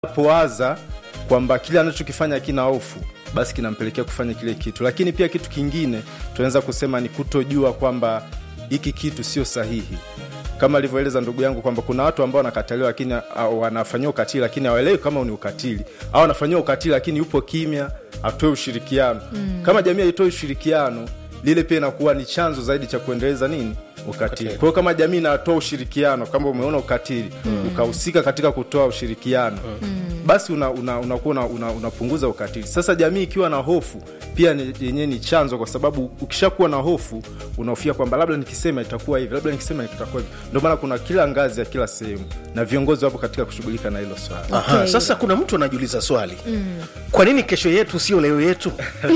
anapowaza kwamba kile anachokifanya kina hofu basi kinampelekea kufanya kile kitu lakini pia kitu kingine tunaweza kusema ni kutojua kwamba hiki kitu sio sahihi kama alivyoeleza ndugu yangu kwamba kuna watu ambao wanakataliwa lakini uh, wanafanyiwa ukatili lakini hawaelewi kama ni ukatili au wanafanyiwa ukatili lakini yupo kimya atoe ushirikiano mm. kama jamii haitoi ushirikiano lile pia inakuwa ni chanzo zaidi cha kuendeleza nini ukatili kwa hiyo kama jamii inatoa ushirikiano kama umeona ukatili mm. ukahusika katika kutoa ushirikiano mm. basi unakuwa una, una, una, una, unapunguza ukatili sasa jamii ikiwa na hofu pia yenyewe ni chanzo kwa sababu ukishakuwa na hofu unahofia kwamba labda nikisema itakuwa hivi labda nikisema itakuwa hivi ndio maana kuna kila ngazi ya kila sehemu na viongozi wapo katika kushughulika na hilo swala Aha, Okay. sasa kuna mtu anajiuliza swali mm. kwa nini kesho yetu sio leo yetu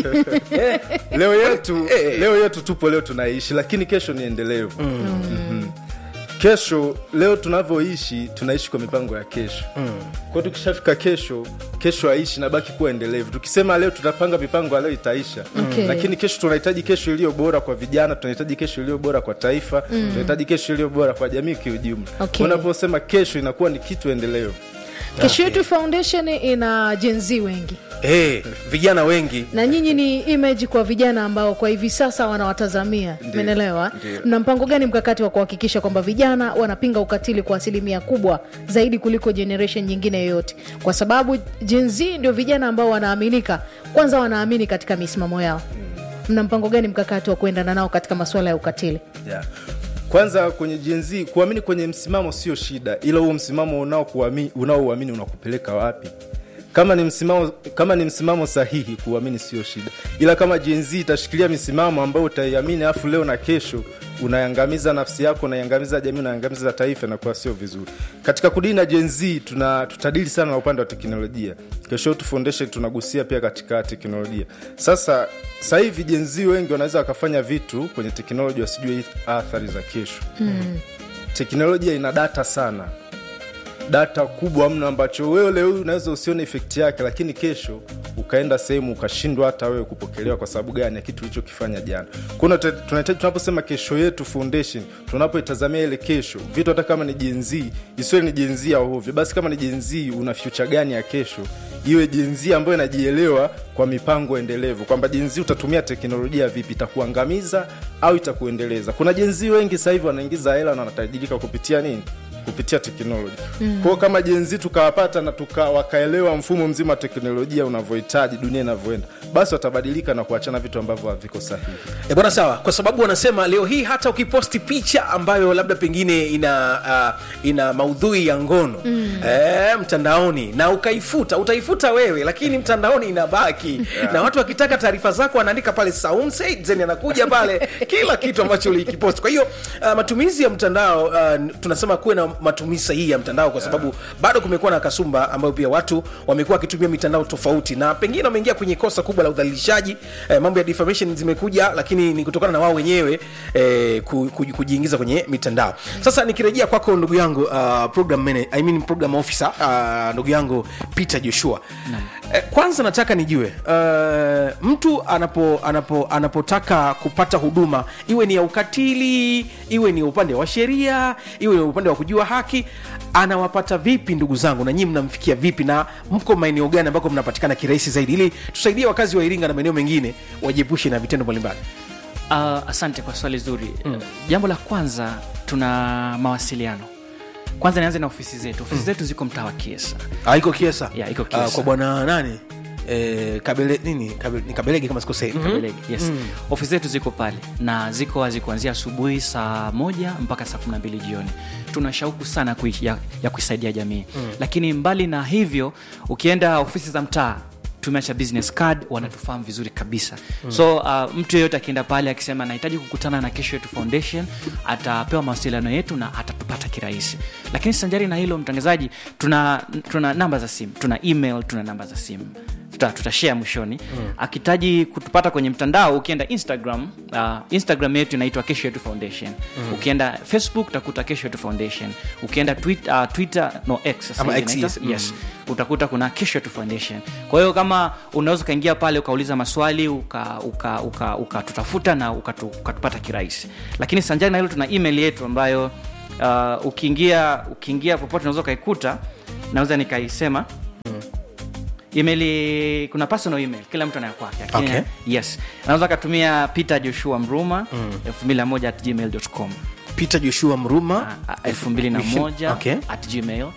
leo yetu Eh. leo yetu tupo leo tunaishi lakini kesho ni endelevu mm. mm-hmm. kesho leo tunavyoishi tunaishi kwa mipango ya kesho mm. kwao tukishafika kesho kesho aishi nabaki kuwa endelevu tukisema leo tutapanga mipango ya leo itaisha Okay. lakini kesho tunahitaji kesho iliyo bora kwa vijana tunahitaji kesho iliyo bora kwa taifa mm. tunahitaji kesho iliyo bora kwa jamii kiujumla Okay. unaposema kesho inakuwa ni kitu endelevu kesho yetu foundation ina jenzi wengi hey, vijana wengi na nyinyi ni image kwa vijana ambao kwa hivi sasa wanawatazamia menelewa Ndiyo. mna mpango gani mkakati wa kuhakikisha kwamba vijana wanapinga ukatili kwa asilimia kubwa zaidi kuliko generation nyingine yoyote kwa sababu jenzi ndio vijana ambao wanaaminika kwanza wanaamini katika misimamo yao mna mpango gani mkakati wa kuendana nao katika masuala ya ukatili yeah. kwanza kwenye jenzi kuamini kwenye msimamo sio shida ila huo msimamo unaouamini unaouamini unakupeleka wapi kama ni msimamo kama ni msimamo sahihi kuamini sio shida ila kama jenzi itashikilia misimamo ambayo utaiamini afu leo na kesho unaiangamiza nafsi yako unaiangamiza jamii unaiangamiza taifa inakuwa sio vizuri katika kudili na jenzi tuna tutadili sana na upande wa teknolojia kesho yetu foundation tunagusia pia katika teknolojia sasa sasa hivi jenzi wengi wanaweza wakafanya vitu kwenye teknolojia wasijue athari za kesho mm. teknolojia ina data sana data kubwa mno ambacho wewe leo hii unaweza usione efekti yake lakini kesho ukaenda sehemu ukashindwa hata wewe kupokelewa kwa sababu gani ya kitu ulichokifanya jana kuna tunahitaji tunaposema kesho yetu foundation tunapoitazamia ile kesho vitu hata kama ni jenzi isiwe ni jenzi ya ovyo basi kama ni jenzi una future gani ya kesho iwe jenzi ambayo inajielewa kwa mipango endelevu kwamba jenzi utatumia teknolojia vipi itakuangamiza au itakuendeleza kuna jenzi wengi sasa hivi wanaingiza hela na wanatajirika kupitia nini kupitia teknoloji mm. kwao kama jenzi tukawapata na tuka, wakaelewa mfumo mzima wa teknolojia unavyohitaji dunia inavyoenda basi watabadilika na kuachana vitu ambavyo haviko sahihi e bwana sawa kwa sababu wanasema leo hii hata ukiposti picha ambayo labda pengine ina uh, ina maudhui ya ngono mm. e, mtandaoni na ukaifuta utaifuta wewe lakini mtandaoni inabaki yeah. na watu wakitaka taarifa zako wanaandika pale Saum Said then anakuja pale kila kitu ambacho ulikiposti kwa hiyo uh, matumizi ya mtandao uh, tunasema kuwe na matumizi sahihi ya mtandao kwa sababu yeah. bado kumekuwa na kasumba ambayo pia watu wamekuwa wakitumia mitandao tofauti na pengine wameingia kwenye kosa kubwa la udhalilishaji eh, mambo ya defamation zimekuja lakini ni kutokana na wao wenyewe eh, ku- ku- kujiingiza kwenye mitandao sasa nikirejea kwako ndugu yangu uh, program manager, I mean program officer uh, ndugu yangu peter joshua eh, kwanza nataka nijue uh, mtu anapo, anapo, anapotaka kupata huduma iwe ni ya ukatili iwe ni upande wa sheria iwe ni upande wa kujua haki anawapata vipi ndugu zangu na nyii mnamfikia vipi na mko maeneo gani ambako mnapatikana kirahisi zaidi ili tusaidie wakazi wa iringa na maeneo mengine wajiepushe na vitendo mbalimbali Uh, asante kwa swali zuri mm. jambo la kwanza tuna mawasiliano kwanza nianze na ofisi zetu ofisi mm. zetu ziko mtaa wa kiesa Ah, iko kiesa Yeah, iko Ah, Kiesa. kwa bwana nani eh, kabele nini kabele, ni kabelege kama sikosei Kabelege, yes. ofisi zetu ziko pale na ziko wazi kuanzia asubuhi saa moja mpaka saa kumi na mbili jioni tuna shauku sana kui, ya, ya kuisaidia jamii mm. lakini mbali na hivyo ukienda ofisi za mtaa tumeacha business card wanatufahamu vizuri kabisa mm. so uh, mtu yeyote akienda pale akisema anahitaji kukutana na kesho yetu foundation atapewa mawasiliano yetu na atatupata kirahisi lakini sanjari na hilo mtangazaji tuna, tuna namba za simu tuna email tuna namba za simu tuta, tutashare mwishoni mm. akihitaji kutupata kwenye mtandao ukienda instagram uh, instagram yetu inaitwa kesho yetu foundation mm. ukienda facebook utakuta kesho yetu foundation ukienda twitter, uh, twitter no x sasa Ama hivi X, inaitwa, yes. yes utakuta kuna kesho yetu foundation kwa hiyo kama unaweza ukaingia pale ukauliza maswali ukatutafuta uka, uka, uka tutatafuta na ukatu- ukatupata kirahisi lakini sanjari na hilo tuna email yetu ambayo uh, ukiingia ukiingia popote unaweza ukaikuta naweza nikaisema email kuna personal email kila mtu anayo kwake lakini Okay. yes anaweza akatumia peter joshua mruma elfu mbili na moja at gmail.com peter joshua mruma elfu mbili na moja Okay. at gmail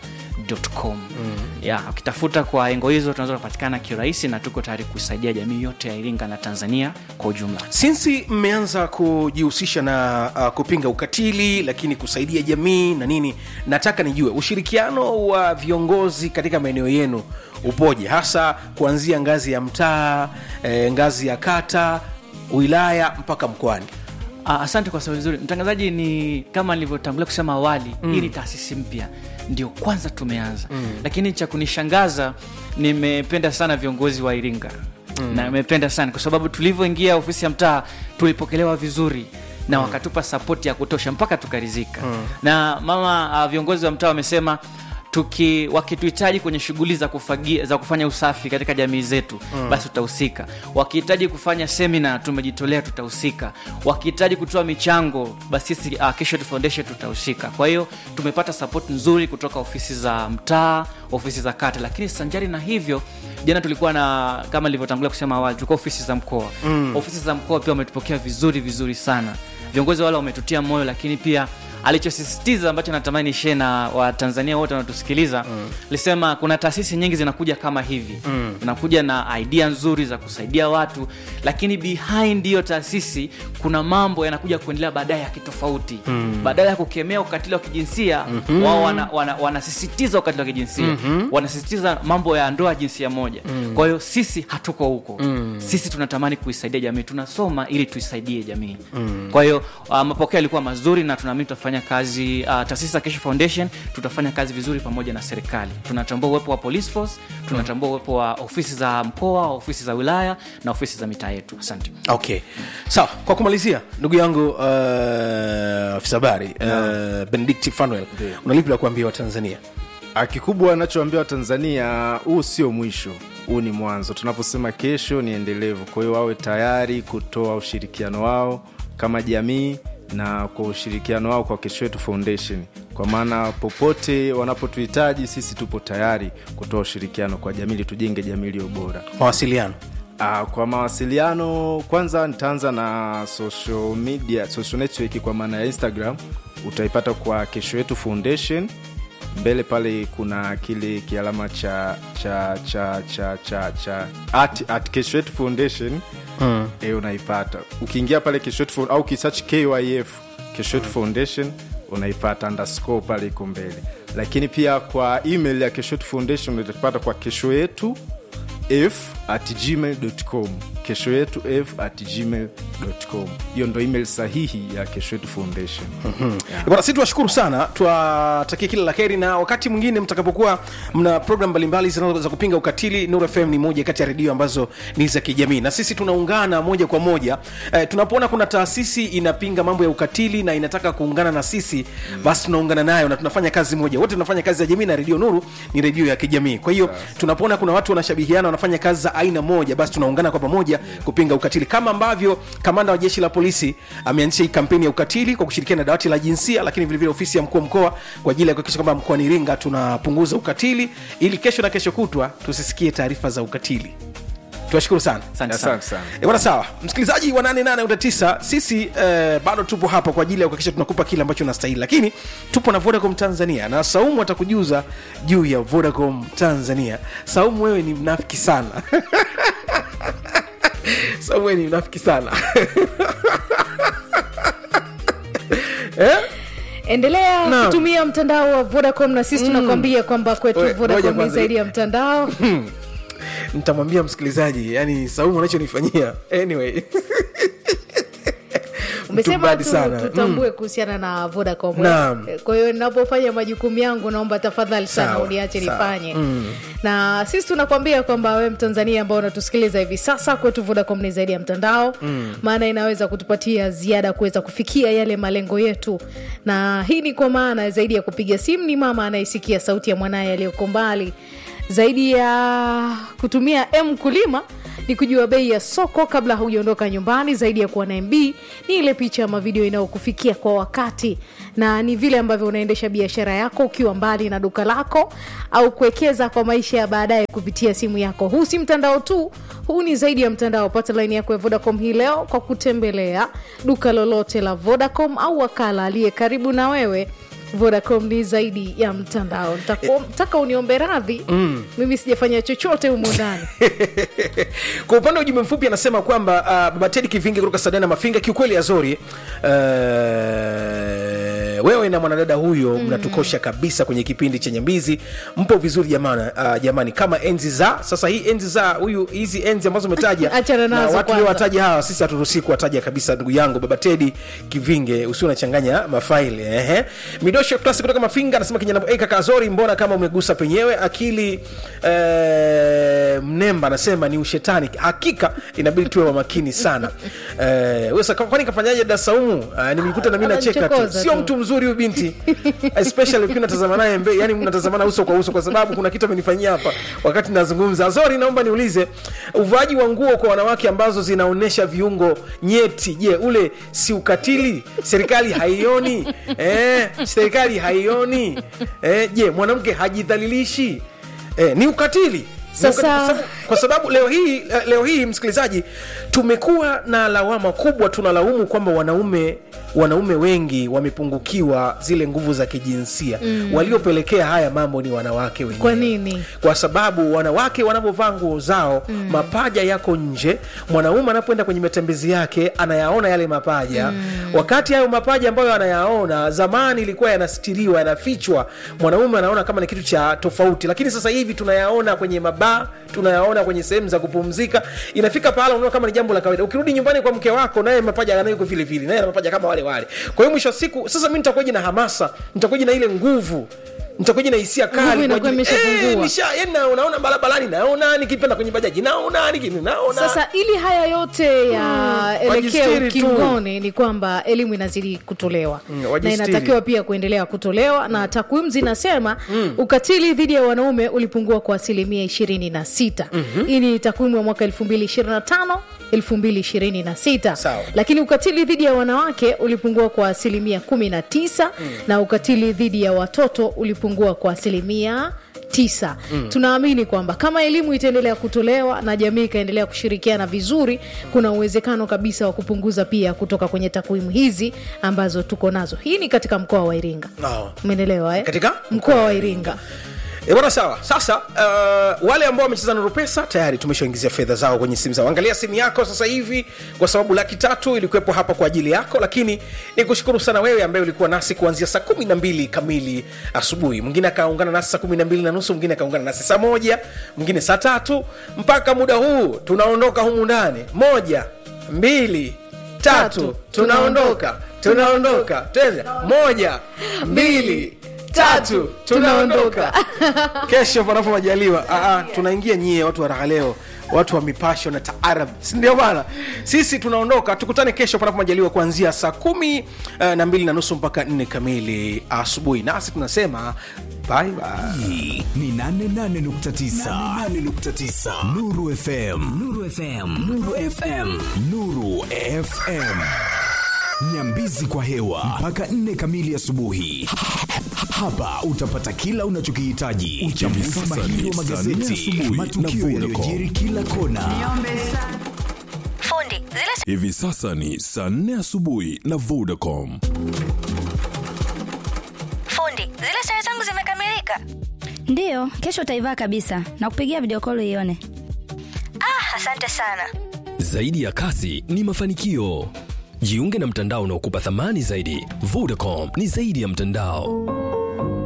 com ya ukitafuta kwa engo hizo tunaweza kupatikana kirahisi na tuko tayari kusaidia jamii yote ya iringa na tanzania kwa ujumla sinsi mmeanza kujihusisha na uh, kupinga ukatili lakini kusaidia jamii na nini nataka nijue ushirikiano wa viongozi katika maeneo yenu upoje hasa kuanzia ngazi ya mtaa eh, ngazi ya kata wilaya mpaka mkoani Ah, asante kwa swali zuri mtangazaji ni kama nilivyotangulia kusema awali mm. hii ni taasisi mpya ndio kwanza tumeanza mm. lakini cha kunishangaza nimependa sana viongozi wa iringa mm. na nimependa sana kwa sababu tulivyoingia ofisi ya mtaa tulipokelewa vizuri na wakatupa sapoti ya kutosha mpaka tukarizika mm. na mama uh, viongozi wa mtaa wamesema tuki wakituhitaji kwenye shughuli za kufagia, za kufanya usafi katika jamii zetu mm. basi tutahusika wakihitaji kufanya semina tumejitolea tutahusika wakihitaji kutoa michango basi sisi uh, Kesho Yetu foundation tutahusika kwa hiyo tumepata support nzuri kutoka ofisi za mtaa ofisi za kata lakini sanjari na hivyo jana tulikuwa na kama nilivyotangulia kusema awali tulikuwa ofisi za mkoa mm. ofisi za mkoa pia wametupokea vizuri vizuri sana viongozi wale wametutia moyo lakini pia alichosisitiza ambacho natamani shee na watanzania wote wanatusikiliza mm. lisema kuna taasisi nyingi zinakuja kama hivi mm. zinakuja na idea nzuri za kusaidia watu lakini behind hiyo taasisi kuna mambo yanakuja kuendelea baadaye ya kitofauti mm. badala ya kukemea ukatili wa kijinsia mm-hmm. wao wanasisitiza wana, wana wanasisitiza ukatili wa kijinsia mm-hmm. wanasisitiza mambo ya ndoa jinsia moja mm. kwa hiyo sisi hatuko huko mm. sisi tunatamani kuisaidia jamii tunasoma ili tuisaidie jamii mm. kwa hiyo uh, mapokeo yalikuwa mazuri na tunaamini tutafanya kazi uh, taasisi za kesho foundation tutafanya kazi vizuri pamoja na serikali tunatambua uwepo wa police force tunatambua uwepo wa ofisi za mkoa ofisi za wilaya na ofisi za mitaa yetu asante okay sawa kwa kumalizia ndugu yangu uh, afisa habari uh, benedict fanuel unalipi la kuambia watanzania Ah, kikubwa anachoambia watanzania huu sio mwisho huu ni mwanzo tunaposema kesho ni endelevu kwa hiyo wawe tayari kutoa ushirikiano wao kama jamii na kwa ushirikiano wao kwa kesho yetu foundation kwa maana popote wanapotuhitaji sisi tupo tayari kutoa ushirikiano kwa jamii ili tujenge jamii iliyo bora mawasiliano Uh, kwa mawasiliano kwanza nitaanza na social media social network kwa maana ya instagram utaipata kwa kesho yetu foundation mbele pale kuna kile kialama cha cha cha cha cha cha at, at kesho yetu foundation mm. e, unaipata ukiingia pale kesho yetu Found- au kisearch kyf kesho yetu foundation unaipata underscore pale iko mbele lakini pia kwa email ya kesho yetu foundation utaipata kwa kesho yetu f at gmail.com kesho yetu f at gmail.com hiyo ndo email sahihi ya kesho yetu foundation yeah. bwana si tuwashukuru sana tuwatakie kila la heri na wakati mwingine mtakapokuwa mna program mbalimbali zinazo- za kupinga ukatili nur fm ni moja kati ya redio ambazo ni za kijamii na sisi tunaungana moja kwa moja eh, tunapoona kuna taasisi inapinga mambo ya ukatili na inataka kuungana na sisi basi tunaungana nayo na tunafanya kazi moja wote tunafanya kazi ya jamii na redio nuru ni redio ya kijamii kwa hiyo tunapoona kuna watu wanashabihiana wanafanya kazi za aina moja basi tunaungana kwa pamoja kupinga ukatili kama ambavyo kamanda wa jeshi la polisi ameanzisha hii kampeni ya ukatili kwa kushirikiana na dawati la jinsia lakini vilevile ofisi ya mkuu wa mkoa kwa ajili ya kuhakikisha kwamba mkoani iringa tunapunguza ukatili ili kesho na kesho kutwa tusisikie taarifa za ukatili tuwashukuru sana asante sana asante sana E bwana sawa msikilizaji wa 88 sisi eh, bado tupo hapa kwa ajili ya kuhakikisha tunakupa kile ambacho unastahili lakini tupo na vodacom tanzania na saumu atakujuza juu ya vodacom tanzania saumu wewe ni mnafiki sana saumu wewe ni mnafiki sana endelea Naam. kutumia mtandao wa vodacom na sisi tunakwambia kwamba kwetu Oe, ngoja vodacom ni kwanza. zaidi ya mtandao nitamwambia msikilizaji yani saumu anachonifanyia anyway umesema mbadi tu, sana. tutambue kuhusiana na vodacom Naam. kwa hiyo ninapofanya majukumu yangu naomba tafadhali sana Sawa, uniache sawa. nifanye na sisi tunakwambia kwamba we mtanzania ambao unatusikiliza hivi sasa kwetu vodacom ni zaidi ya mtandao maana inaweza kutupatia ziada kuweza kufikia yale malengo yetu na hii ni kwa maana zaidi ya kupiga simu ni mama anayesikia sauti ya mwanaye aliyoko mbali zaidi ya kutumia m kulima ni kujua bei ya soko kabla haujaondoka nyumbani zaidi ya kuwa na mb ni ile picha ama video inayokufikia kwa wakati na ni vile ambavyo unaendesha biashara yako ukiwa mbali na duka lako au kuwekeza kwa maisha ya baadaye kupitia simu yako huu si mtandao tu huu ni zaidi ya mtandao pata laini yako ya vodacom hii leo kwa kutembelea duka lolote la vodacom au wakala aliye karibu na wewe vodacom ni zaidi ya mtandao nataka uniombe radhi mm. mimi sijafanya chochote humo ndani kwa upande wa ujumbe mfupi anasema kwamba uh, baba tedi kivingi kutoka sadana mafinga kiukweli azori uh, wewe na mwanadada huyo mm. mnatukosha kabisa kwenye kipindi chenye mbizi mpo vizuri jamani, uh, jamani kama enzi za sasa hii enzi za huyu hizi enzi ambazo umetaja Achana na nazo watu kwanza. wataja hawa sisi haturuhusii kuwataja kabisa ndugu yangu baba tedi kivinge usio unachanganya mafaili ehe midosho klasi kutoka mafinga anasema kijana hey, kaka Azori mbona kama umegusa penyewe akili eh, mnemba anasema ni ushetani hakika inabidi tuwe wa makini sana eh, wewe sasa kwani kafanyaje dasaumu uh, nimekuta na mimi nacheka tu Ananichokoza sio tu. mtu mzuri huyu binti especially ukiwa unatazama naye mbe yani mnatazamana uso kwa uso kwa sababu kuna kitu amenifanyia hapa wakati nazungumza Azori naomba niulize uvaaji wa nguo kwa wanawake ambazo zinaonyesha viungo nyeti je ule si ukatili serikali haioni eh, serikali haioni eh, je mwanamke hajidhalilishi eh, ni ukatili Ni Sasa- ukatili. Kwa sababu- kwa sababu leo hii leo hii msikilizaji tumekuwa na lawama kubwa tunalaumu kwamba wanaume wanaume wengi wamepungukiwa zile nguvu za kijinsia mm. waliopelekea haya mambo ni wanawake wenyewe Kwa nini? kwa sababu wanawake wanavyovaa nguo zao mm. mapaja yako nje mwanaume anapoenda kwenye matembezi yake anayaona yale mapaja mm. wakati hayo mapaja ambayo anayaona zamani ilikuwa yanastiriwa yanafichwa mwanaume anaona kama ni kitu cha tofauti lakini sasa hivi tunayaona kwenye mabaa tunayaona kwenye sehemu za kupumzika inafika pahala unaona kama ni jambo la kawaida ukirudi nyumbani kwa mke wako naye mapaja anayo vile vile naye ana mapaja kama wale wale kwa hiyo mwisho wa siku sasa mi nitakuwaje na hamasa nitakuwaje na ile nguvu nitakuwaje na hisia Nguvu kali kwa inakuwa ajili- imeshapungua. Eh, nisha- yani na- naona barabarani naona nikipenda kwenye bajaji naona niki- naona sasa ili haya yote yaelekee wajistiri tu. ukingoni ni kwamba elimu inazidi kutolewa Mm, na wajistiri. inatakiwa pia kuendelea kutolewa na takwimu zinasema ukatili dhidi ya wanaume ulipungua kwa asilimia 26 hii ni takwimu ya mwaka 2025 2026 Sawa. lakini ukatili dhidi ya wanawake ulipungua kwa asilimia 19 na ukatili dhidi ya watoto ulipungua kwa asilimia tisa mm. tunaamini kwamba kama elimu itaendelea kutolewa na jamii ikaendelea kushirikiana vizuri kuna uwezekano kabisa wa kupunguza pia kutoka kwenye takwimu hizi ambazo tuko nazo hii ni katika mkoa wa iringa No. umeelewa eh? Katika? mkoa wa iringa E bwana sawa sasa uh, wale ambao wamecheza nuru pesa tayari tumeshaingizia fedha zao kwenye simu zao angalia simu yako sasa hivi kwa sababu laki tatu ilikuwepo hapa kwa ajili yako lakini ni kushukuru sana wewe ambaye ulikuwa nasi kuanzia saa kumi na mbili kamili asubuhi mwingine akaungana nasi saa kumi na mbili na nusu mwingine akaungana nasi saa moja mwingine saa tatu mpaka muda huu tunaondoka humu ndani moja mbili tatu Tatu. tunaondoka tunaondoka tena moja mbili tatu tunaondoka kesho panapo majaliwa Aa, tunaingia nyie watu wa raha leo watu wa mipasho na taarab sindio bana sisi tunaondoka tukutane kesho panapo majaliwa kuanzia saa kumi uh, na mbili na nusu mpaka nne kamili asubuhi nasi tunasema bye bye Hii ni 88.9 Nuru FM Nuru FM Nuru FM Nuru FM Nyambizi kwa hewa mpaka 4 kamili asubuhi. Hapa utapata kila unachokihitaji. Uchambuzi mahiri wa magazeti, matukio yaliyojiri kila kona. fundi zile Hivi sasa ni saa nne asubuhi na Vodacom. fundi zile sare zangu zimekamilika ndiyo kesho utaivaa kabisa na kupigia video call ione ah asante sana Zaidi ya kasi ni mafanikio. Jiunge na mtandao unaokupa thamani zaidi. Vodacom ni zaidi ya mtandao.